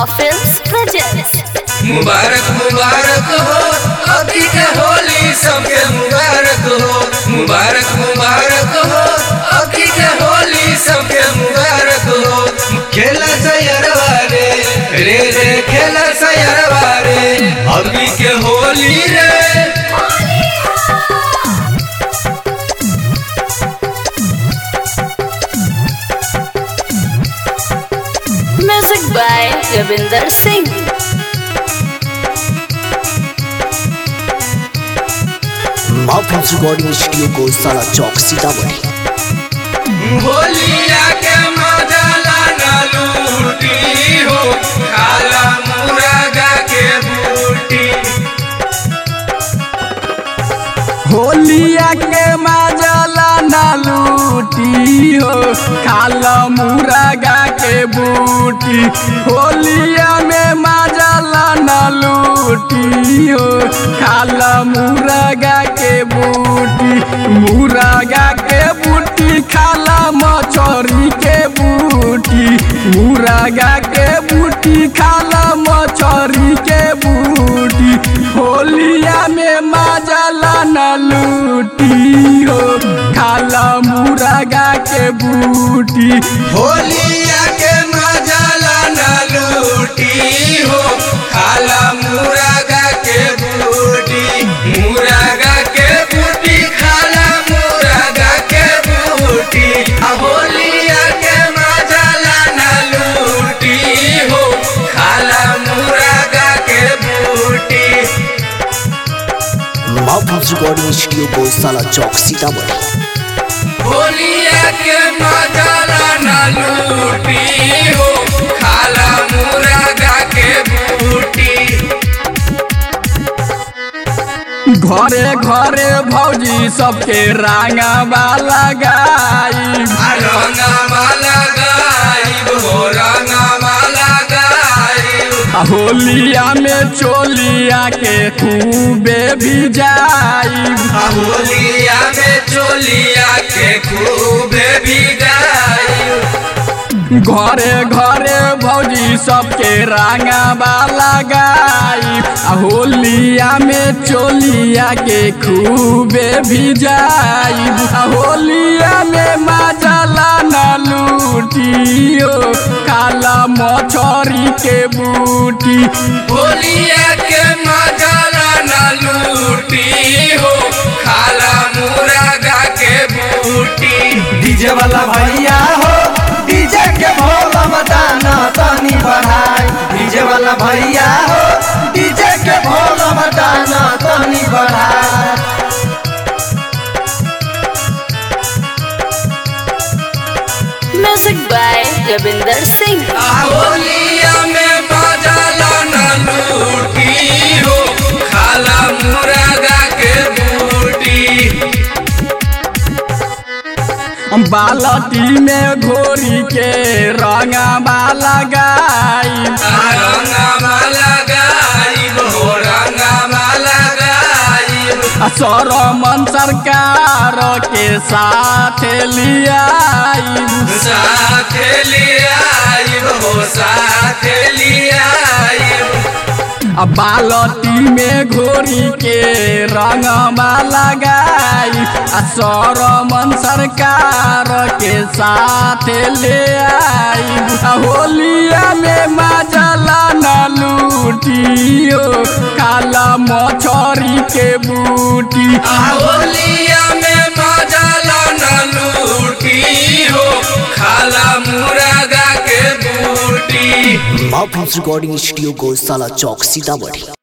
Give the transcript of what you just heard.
Films presents. मुबारक मुबारक हो अभी के होली सबके मुबारक हो मुबारक मुबारक हो अभी के होली सबके मुबारक हो खेला सयरवा रे रे रे खेला सयरवा रे अभी के होली रे Music by Ravinder Singh. माफिल्स रिकॉर्डिंग स्टूडियो को साला चौक सीतामढ़ी होलिया के मजा लाना लूटी हो खाला मुरागा के बूटी होलिया के माजला ना लूटी हो खाल मुरगा के बूटी होलिया में माजला ना लूटी हो खाल मुरगा के बूटी मुरगा के बूटी खाला मछरी के बूटी मुरगा के बूटी खाला मछरी के बूटी होलिया में माजला न लूटी हो खाला मुरगा के बूटी होलिया के मजा लाना लूटी हो खाला मुरागा के बूटी मुरागा के बूटी खाला मुरागा के बूटी आ होलिया के मजा लाना लूटी हो खाला मुरागा के बूटी माफिल्स रिकॉर्डिंग स्टूडियो को साला चौक सीतामढ़ी होलिया के मजा लाना लूटी हो खाला मुरागा के बूटी घरे घरे भौजी सबके रांगा लगाई रंगमा लगाइब हो रंगमा लगाइब होलिया में चोलिया के खूबे भी जाई होलिया में चोलिया के खूबे भी गाइब घरे घरे भौजी सबके रांगा लगाई आ होलिया में चोलिया के खूबे भी जाई आ होलिया में माजला न लूटियो काला मछरी के बूटी होलिया के मजा लाना लूटी हो खाला मुरागा के बूटी डीजे वाला भैया हो डीजे के भोला बताना तनी बढ़ाई डीजे वाला भैया हो डीजे के भोला बताना तनी बढ़ाई Music by Ravinder Singh. होलिया में मजा लाना लूटी हो खाला मुरागा के बूटी बालटी में घोरी के रंगा लगाई रंगमा लगाइब हो रंगमा लगाइब सरमन सरकार के साथ लियाई साथ लियाइब हो साथ लियाइब आ बालटी में घोरी के रंगमा लगाई आ सरमन सरकार के साथ ले आई आ होलिया में माजला न लूटियो काला मछरी के बूटी होलिया में मजा लाना लूटी हो खाला मुरागा के बूटी माफिल्स रिकॉर्डिंग स्टूडियो को साला चौक सीतामढ़ी